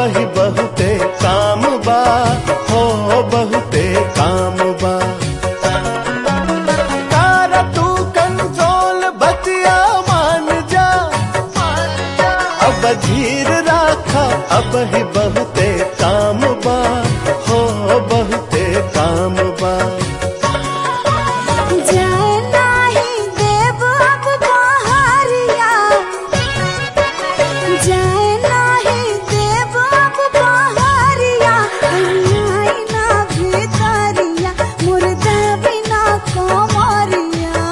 ही बहुते काम बा हो बहुते काम बा तारा तू कंट्रोल बतिया मान जा अब धीर राखा अब ही बहुते काम बा हो बहुते काम बा जाए नाही देव अब बहरिया जाए नाही देव अब बहरिया आई ना भितरिया मुर्दा बिना कोमरिया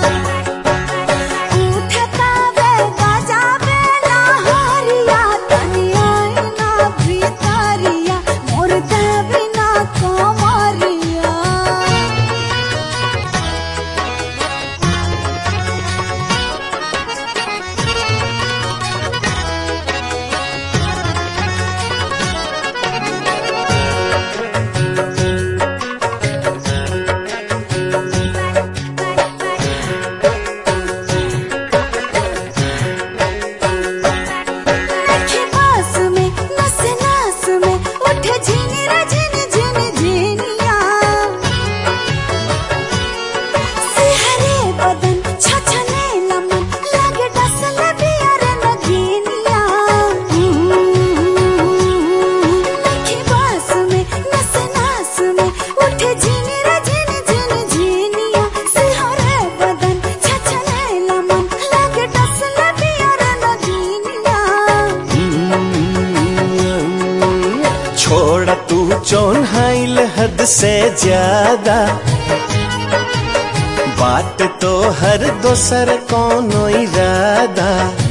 उठता बे बजा बे लहरिया तनी आई ना भितरिया मुर्दा बिना कोमरिया नखे पास में नस नास में उठे झिनी रे झिनी झिनी झिनिया सिहरे बदन छछने लमन लगे डसल बियर नगीनिया नखे पास में नस नास में उठे झिनी रे झिनी झिनी झिनिया सिहरे बदन छछने लमन लगे डसल बियर नगीनिया छोड़ तू चौन्हाइल हद से ज्यादा बात तो हर दोसर कोनो इरादा